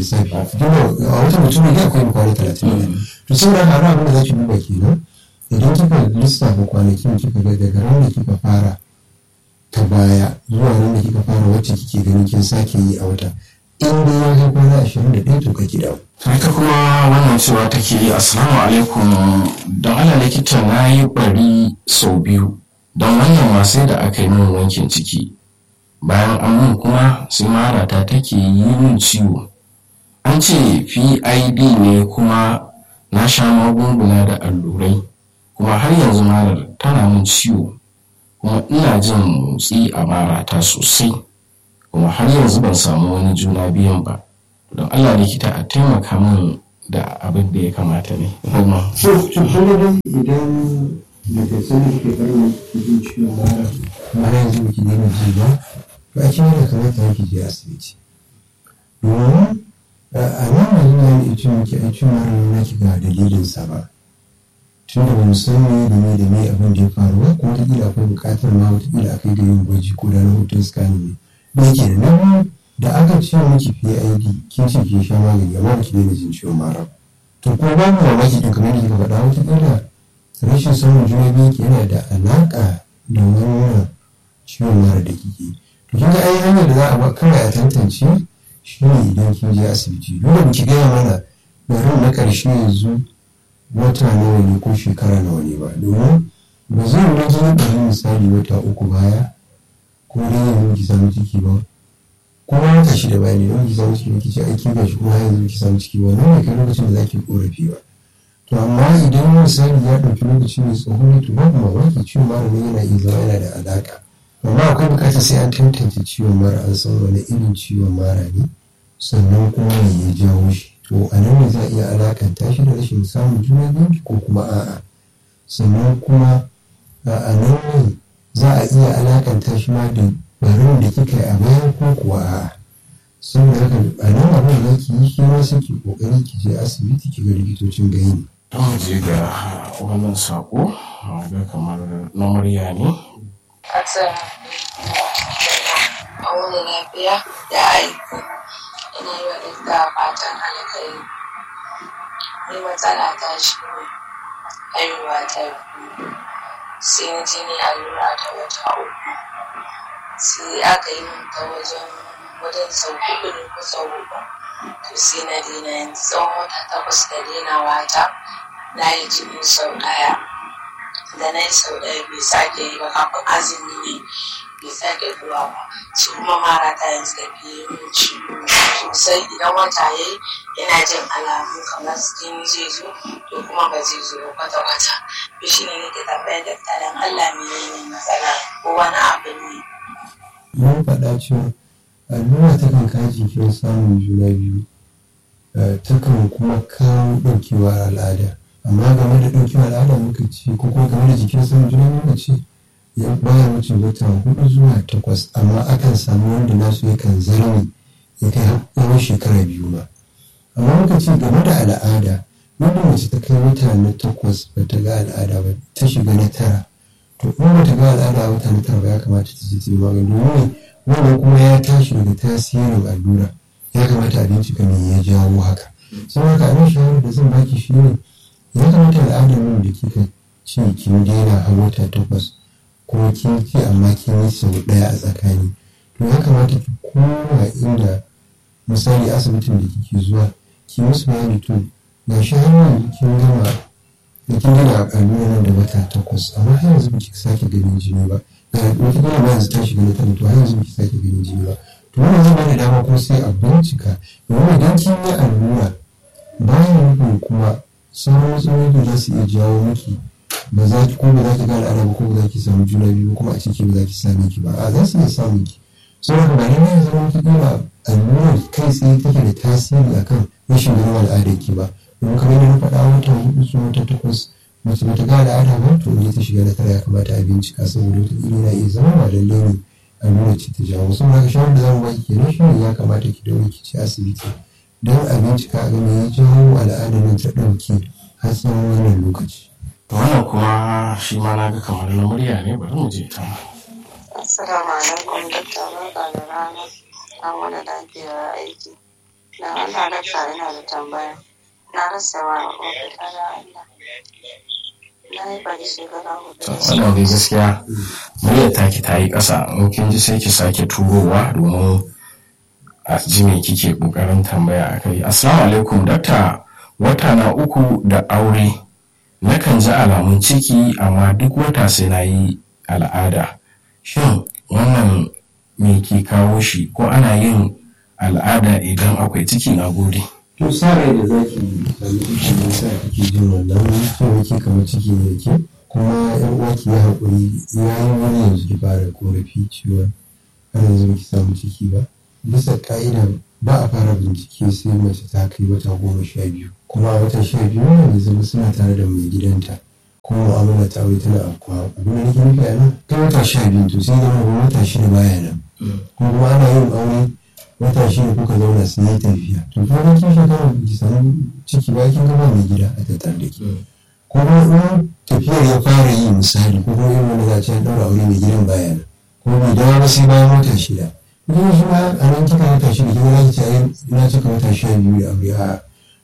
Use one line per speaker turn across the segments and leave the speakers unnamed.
lissafi dole a wata mutum ne akwai kwana talatin da to saboda haka abin da za ki duba kenan idan kika lissafa kwanakin kika ga daga ran da kika fara ta baya zuwa ran da kika fara wacce kike ganin kin sake yi a wata in dai ya kai kwana ashirin da ɗaya to ka ki dawo.
ita kuma wannan cewa take yi assalamu alaikum don ala likita na yi bari sau biyu don wannan ma sai da aka yi min wankin ciki bayan an mun kuma sai marata take yi min ciwo an ce pid ne kuma na sha magunguna da allurai kuma har yanzu marar tana min ciwo kuma ina jin motsi a marata sosai kuma har yanzu ban samu wani juna biyan ba don allah likita a taimaka min da abin da ya kamata ne kuma
so kuma dai idan daga sani kike farin jin ciwon mara har yanzu baki daina ji ba to a cikin da kamata ki je asibiti domin a nan yanzu na yi ce miki a ciwon mara na ki ga dalilin sa ba tun da bamu san me da me da me abin da ya faru ba kuma wataƙila akwai buƙatar ma wataƙila a kai ga yin gwaji ko da na hoton scanning ne da yake da nan da aka ce miki PID kin ce kin sha magani amma baki daina jin ciwon mara to ko ba mu mamaki din kamar yadda kika faɗa wataƙila rashin samun juna biyu yana da alaƙa da wannan ciwon mara da kike to kin ga ai hanyar da za a ba kawai a tantance shi ne idan kin je asibiti dole mu ki gaya mana bari na ƙarshe yanzu wata nawa ne ko shekara nawa ne ba domin ba zai rage ɗari misali wata uku baya ko dai yanzu ki samu ciki ba ko ma wata shida baya ne don ki samu ciki ba ki ce aiki ga shi kuma yanzu ki samu ciki ba nan ne kai lokacin da za ki korafi ba to amma idan misali ya ɗauki lokaci mai tsawo ne to babu mamaki ciwon mara ne yana iya zama yana da alaƙa amma akwai buƙatar sai an tantance ciwon mara an san wani irin ciwon mara ne sannan kuma me ya jawo shi to a nan ne za a iya alakanta shi da rashin samun juna biyu ko kuma a'a sannan kuma a nan ne za a iya alakanta shi ma da barin da kika yi a baya ko kuwa a'a saboda haka a nan abin da ki yi shi ma sai ki kokari ki je asibiti ki ga likitocin gani
don mu je ga wannan sako ga kamar na murya ne
a wani lafiya da aiki ina yi wa ɗinka fatan alkhairi ni matsala ta shi ne haihuwa ta biyu sai na je ni allura ta wata uku sai aka yi min ta wajen wajen sau huɗu ne ko sau huɗu to sai na daina yanzu tsawon wata takwas da dainawa ta na yi jini sau ɗaya da na yi sau ɗaya bai sake yi ba kafin azumi ne bai sake zuwa ba su kuma mara ta yanzu da biyu min ciwo sosai idan wata ya yi yana jin alamu kamar jini zai zo to kuma ba zai zo ba kwata kwata to shine nake tambayar da dan Allah menene matsala ko wani abu ne
mun faɗa cewa allura takan kawo jikin samun juna biyu takan kuma kawo ɗaukewar al'ada amma game da ɗaukewar al'ada muka ce ko kuma game da jikin samun juna biyu muka ce ya baya wuce wata hudu zuwa takwas amma akan samu wanda nasu yakan zarme ya kai yawan shekara biyu ma amma muka ce game da al'ada wanda mace ta kai wata na takwas ba ta ga al'ada ba ta shiga na tara to in ba ta ga al'ada wata na tara ba ya kamata ta je ta yi magani domin wannan kuma ya tashi daga tasirin allura ya kamata a bincika me ya jawo haka sun haka abin shawarar da zan baki shi ne ya kamata al'adar nan da kika ce kin daina a wata takwas kuma kin ce amma kin yi sau ɗaya a tsakani to ya kamata ki koma inda misali asibitin da kike zuwa ki musu bayani to ga shi har yanzu kin gama da kin gina allura nan da wata takwas amma har yanzu ba ki sake ganin jini ba ga wata gina ba yanzu ta shiga na tana to har yanzu ba ki sake ganin jini ba to wannan zai bada dama kuma sai a bincika domin idan kin yi allura bayan nufin kuma sauran matsaloli da za su iya jawo miki ba za ki ko ba za ki ga al'ada ba ko ba za ki samu juna biyu kuma a ciki ba za ki same ki ba a za su iya samun ki saboda ba ne ne zama ki kila allurar kai tsaye take da tasiri akan rashin ganin al'adar ki ba domin kamar yadda na faɗa wata hudu zuwa wata takwas mace bata ga al'ada ba to ne ta shiga na tara ya kamata a bincika saboda wata iri na iya zama ba lallai ne allura ce ta jawo saboda haka shawarar da zamu baki kenan shi ne ya kamata ki daure ki ci asibiti don a bincika a ga me ya jawo al'adar nan ta ɗauke har tsawon wannan lokaci.
wannan kuma shi ma na ga kamar na murya ne bari mu je ta
Assalamu alaikum dakta barka da rana an wani lafiya aiki Da Allah dakta ina da tambaya. Na rasa wa ofita da Allah. Na yi bari shekara hudu.
To, wannan dai gaskiya muryar taki ta yi ƙasa in kin ji sai ki sake turowa domin a ji me kike ƙoƙarin tambaya a kai assalamu alaikum dakta wata na uku da aure nakan ji alamun ciki amma duk wata sai na yi al'ada shin wannan me ke kawo shi ko ana yin al'ada idan akwai ciki na gode
to sa rai da zaki sami ciki ne sa kike jin wannan so yake kamar ciki ne ke kuma yan uwa ki yi haƙuri ya yi wani yanzu ki fara korafi ciwon har yanzu ki samu ciki ba bisa ka'ida ba a fara bincike sai mace ta kai wata goma sha biyu kuma a wata sha biyu ne zama suna tare da mai gidanta kuma mu'amala ta aure tana afkuwa abin da nake nufi a nan ta wata sha biyu to sai zama wata shida baya nan kuma ana yin aure wata shida kuka zauna su yi tafiya to ko da kin shekara ki samu ciki ba kin gaba mai gida a tattare da ke ko kuma in tafiyar ya fara yi misali ko kuma irin wanda za a ce an ɗaura aure mai gidan baya nan ko bai dawo ba sai bayan wata shida kuma shi ma a nan kika wata shida kika za ki ce ai na cika wata sha biyu da aure a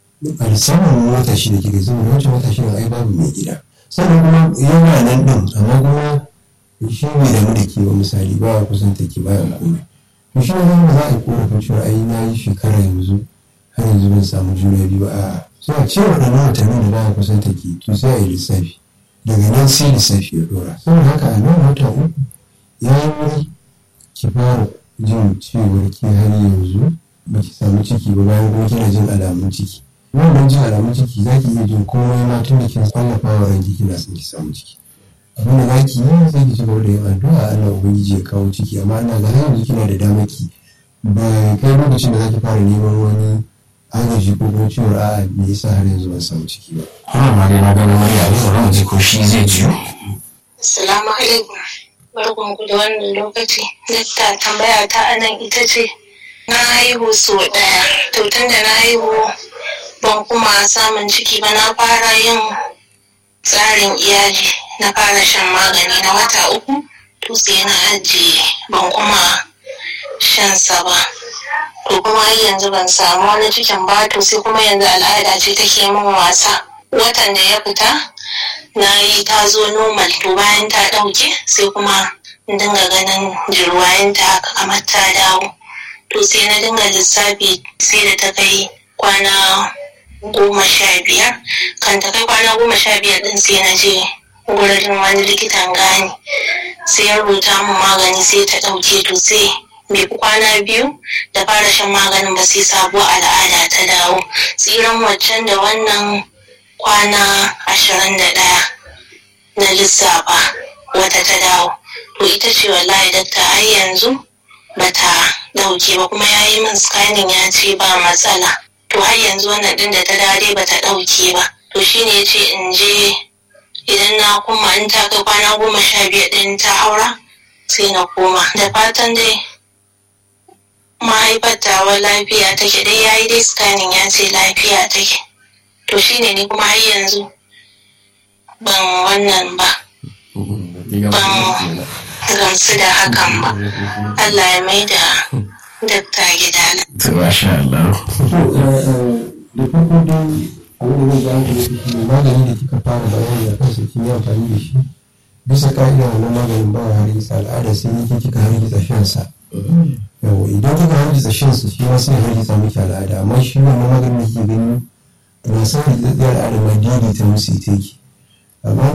a musamman wata shida kika saboda wancan wata shida ai babu mai gida sannan kuma yana nan ɗin amma kuma shi bai damu da ke ba misali ba a kusanta ke ba ya komai to shi ne ba za a yi korafin cewa ai na yi shekara yanzu har yanzu ban samu juna biyu a so a cewa waɗannan watanni da ba a kusanta ke to sai a yi lissafi daga nan sai lissafi ya ɗora saboda haka a nan wata uku ya yi wuri ki fara jin cewar ki har yanzu ba ki samu ciki ba bayan kuma kina jin alamun ciki wannan jin alamun ciki za ki iya jin komai ma tun da kin tsallafa wa ranki kina son ki samu ciki abin da za ki yi sai ki ci gaba da yin addu'a Allah ubangiji ya kawo ciki amma ina ga har yanzu kina da damar ki ba kai lokacin da za ki fara neman wani agaji ko kuma cewar a'a me yasa har yanzu ban samu ciki ba
wannan ma dai na gano murya ne bari mu ji ko shi zai jiyo
Assalamu alaikum. Barkan ku da wannan lokaci. Dakta tambaya ta anan ita ce na haihu so ɗaya. To tun da na haihu ban kuma samun ciki ba na fara yin tsarin iyali na fara shan magani na wata uku to sai na ajiye ban kuma shan sa ba. To kuma har yanzu ban samu wani cikin ba to sai kuma yanzu al'ada ce take min wasa. Watan da ya fita na yi ta zo normal to bayan ta ɗauke sai kuma in dinga ganin jirwayenta haka kamar ta dawo to sai na dinga lissafi sai da ta kai kwana goma sha biyar kan ta kai kwana goma sha biyar din sai na je wurin wani likitan gani sai ya rubuta min magani sai ta ɗauke to sai bai fi kwana biyu da fara shan maganin ba sai sabuwar al'ada ta dawo tsiran waccan da wannan kwana ashirin da ɗaya na lissafa wata ta dawo to ita ce wallahi dakta har yanzu bata dauke ba kuma ya yi min scanning ya ce ba matsala to har yanzu wannan din da ta dawo dai bata dauke ba to shine ya ce in je idan na kuma in ta kai kwana goma sha biyar din ta haura sai na koma da fatan dai mahaifar tawa lafiya take dai ya yi dai scanning ya ce lafiya take to shine ni kuma har yanzu ban wannan ba ban gamsu da hakan ba Allah ya mai da dakta gidana
to masha Allah
da farko dai abin da zai ga hankali shi ne magani da kika fara bayani a kansa kin yi amfani da shi bisa ka'ida wannan maganin ba wa hargitsa al'ada sai yake kika hargitsa shansa yawa idan kika hargitsa shansa shi ma sai hargitsa miki al'ada amma shi wannan maganin da kike gani na san hargitsa al'ada ma daidaita musu ita yake amma